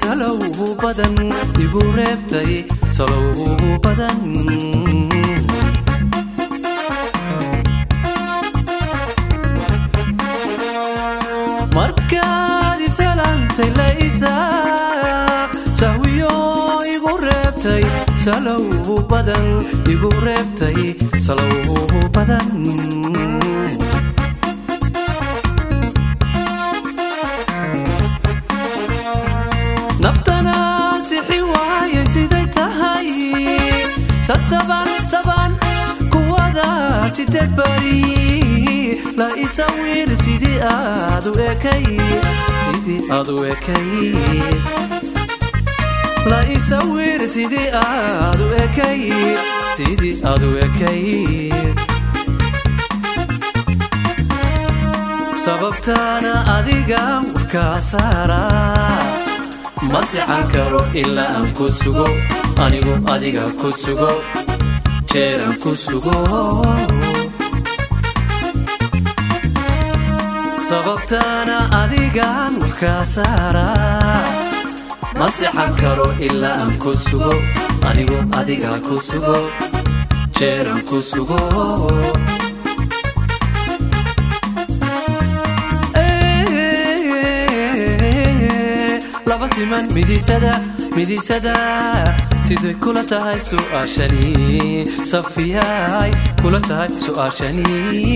salow badan igu reebtay salow badan markaad isalantay laysa sahwiyo igu reebtay salow badan igu reebtay salow badan naftana sixi waayay siday tahay sasaban saban kuwada sideed bari la isawir sidii aad u ekay sidii aad u ekay la isawir sidii aad u ekay sidii aad u ekay sababtaana adiga warkaa saara ma sixan karo ilaa aan ku sugo anigu adiga ku sugo jeeran ku sugo sababtaana adigaan warkaa saara ma sixan karo ilaa aan ku sugo anigu adiga ku sugo jeeran ku sugo laba siman midisada midisada siday kula tahay su'aashani safiyay kula tahay su'aashani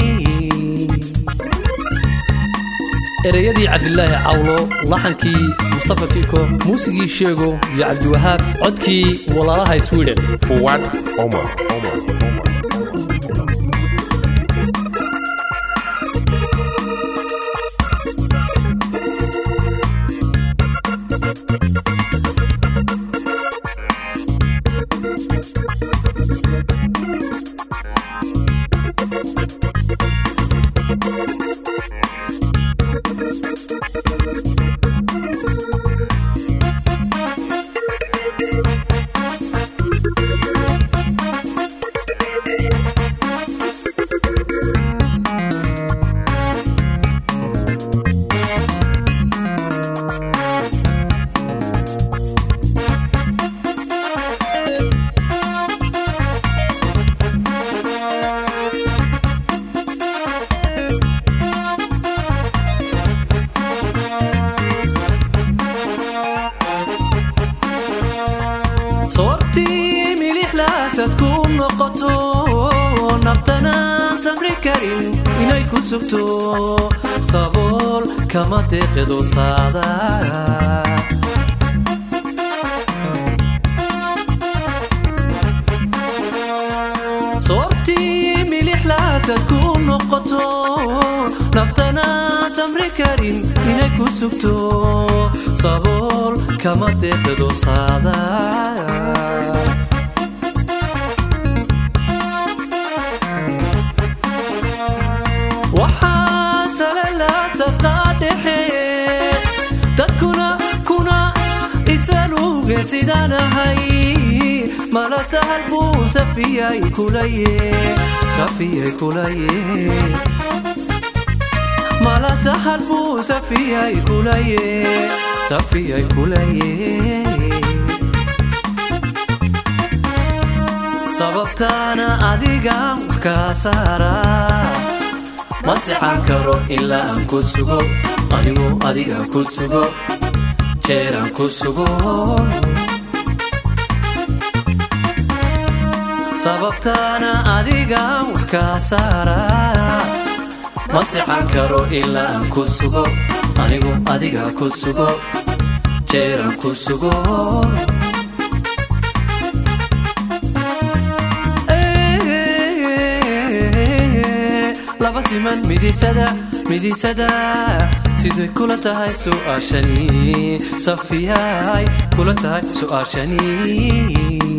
ereyadii cabdilaahi cawlo laxankii mustafa kiko muusigii sheego iyo cabdiwahaab codkii walaalaha sweden Fuad Omar. Omar. Omar. soortii milixlaasad ku noqoto nabtanaan safri karin inay ku sugto sabool kama deeqido saada soortii milixlaasad ku noqoto naftanaan samri karin inay ku sugto sabool kama deeqido saada waxaa salalaasaqaa dhexe dadkuna kuna isaluge sidaanahay mala sahal buu safiyay kulaye safiyay kulaye mala sahal buu safiyay kulaye safiyay kulaye sababtaana adigaan warkaa saara ma sixan karo ilaa aan ku sugo anigu adiga ku sugo jeeraan ku sugo sababtaana adigaan warkaa saara ma sixan karo ilaa aan ku sugo anigu adiga ku sugo jeeraan ku sugo laba siman midisada midisada siday kula tahay su'aashani safiyay kula tahay su'aashani